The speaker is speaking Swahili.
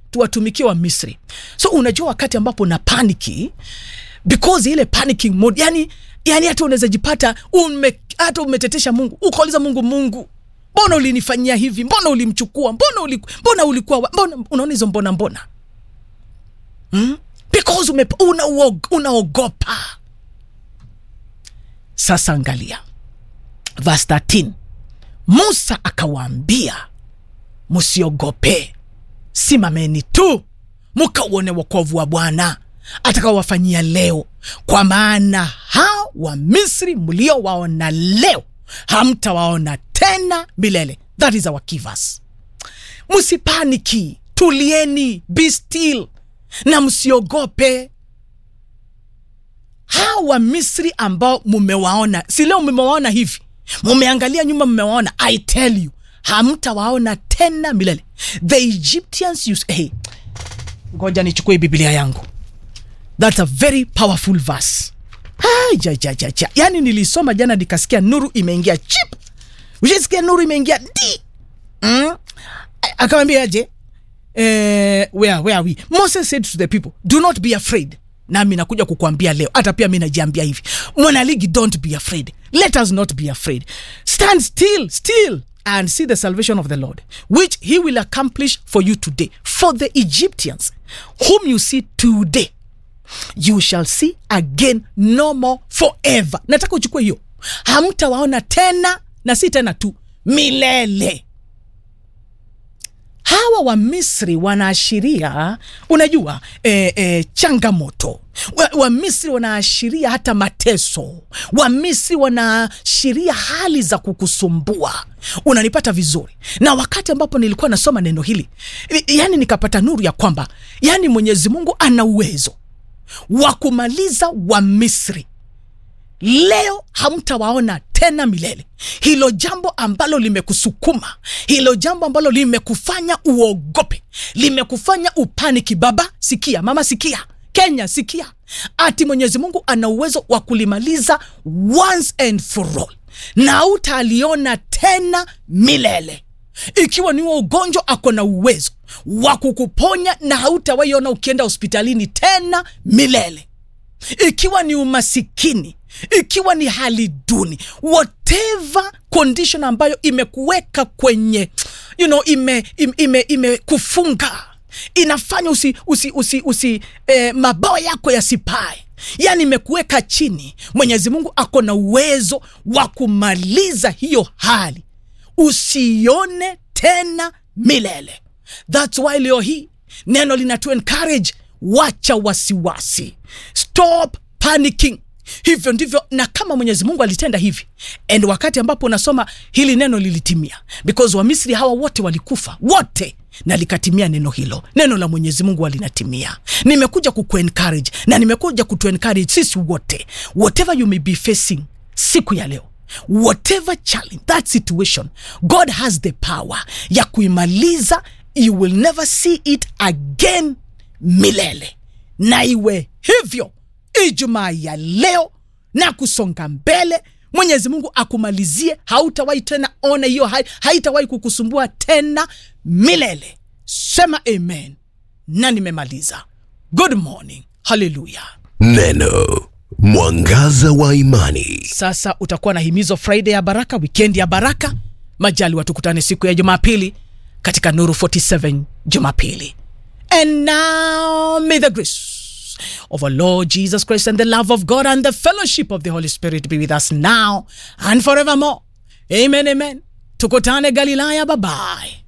tuwatumikie wa misri so unajua wakati ambapo na paniki because ile panicking mode yani yani hata unaweza jipata ume, hata umetetesha mungu ukauliza mungu mungu mbona ulinifanyia hivi mbona ulimchukua mbona uli, mbona ulikuwa wa- mbona unaona hizo mbona mbona hmm? because ume, unaogopa unaogopa sasa angalia verse 13 musa akawaambia msiogope simameni tu mkauone wokovu wa bwana atakaowafanyia leo kwa maana hao wa misri mliowaona leo hamtawaona tena milele that is our kivas msipaniki tulieni be still na msiogope hawa wa misri ambao mumewaona si leo mumewaona hivi mumeangalia nyuma mumewaona i tell you hamtawaona tena milele the egyptians use, hey, ngoja nichukue biblia yangu thats a very powerful verse Ai, ja, ja, ja, ja. yaani nilisoma jana nikasikia nuru imeingia chip ushasikia nuru imeingia di mm? akamwambia aje eh, where, where are we moses said to the people do not be afraid nami nakuja kukuambia leo hata pia mi najiambia hivi mwanaligi don't be afraid let us not be afraid stand still still and see the salvation of the lord which he will accomplish for you today for the egyptians whom you see today you shall see again no more forever nataka uchukue hiyo hamtawaona tena na si tena tu milele hawa wa misri wanaashiria unajua e, e, changamoto wa, wa misri wanaashiria hata mateso wa misri wanaashiria hali za kukusumbua unanipata vizuri na wakati ambapo nilikuwa nasoma neno hili yani nikapata nuru ya kwamba yani mwenyezi mungu ana uwezo wa kumaliza wa misri leo hamtawaona tena milele hilo jambo ambalo limekusukuma hilo jambo ambalo limekufanya uogope limekufanya upaniki baba sikia mama sikia kenya sikia ati mwenyezi mungu ana uwezo wa kulimaliza once and for all na utaliona tena milele ikiwa ni wa ugonjwa ako na uwezo wa kukuponya na hautawaiona ukienda hospitalini tena milele ikiwa ni umasikini ikiwa ni hali duni whatever condition ambayo imekuweka kwenye you know, ime, ime, ime, imekufunga inafanya usi, usi, usi, usi eh, mabawa yako yasipae yaani imekuweka chini mwenyezi mungu ako na uwezo wa kumaliza hiyo hali usione tena milele thats why leo hii neno linatu encourage wacha wasiwasi stop panicking hivyo ndivyo na kama mwenyezi mungu alitenda hivi and wakati ambapo unasoma hili neno lilitimia because wamisri hawa wote walikufa wote na likatimia neno hilo neno la mwenyezi mungu alinatimia nimekuja kukuencourage na nimekuja kutuencourage sisi wote whatever you may be facing siku ya leo whatever challenge that situation god has the power ya kuimaliza you will never see it again milele na iwe hivyo ijumaa ya leo na kusonga mbele mwenyezi mungu akumalizie hautawahi tena ona hiyo hai, haitawahi kukusumbua tena milele sema amen na nimemaliza good morning haleluya Neno mwangaza wa imani. sasa utakuwa na himizo friday ya baraka wikendi ya baraka majali watukutane siku ya jumapili katika nuru 47 jumapili and now may the grace of our lord jesus christ and the love of god and the fellowship of the holy spirit be with us now and forevermore amen amen tukutane galilaya babaye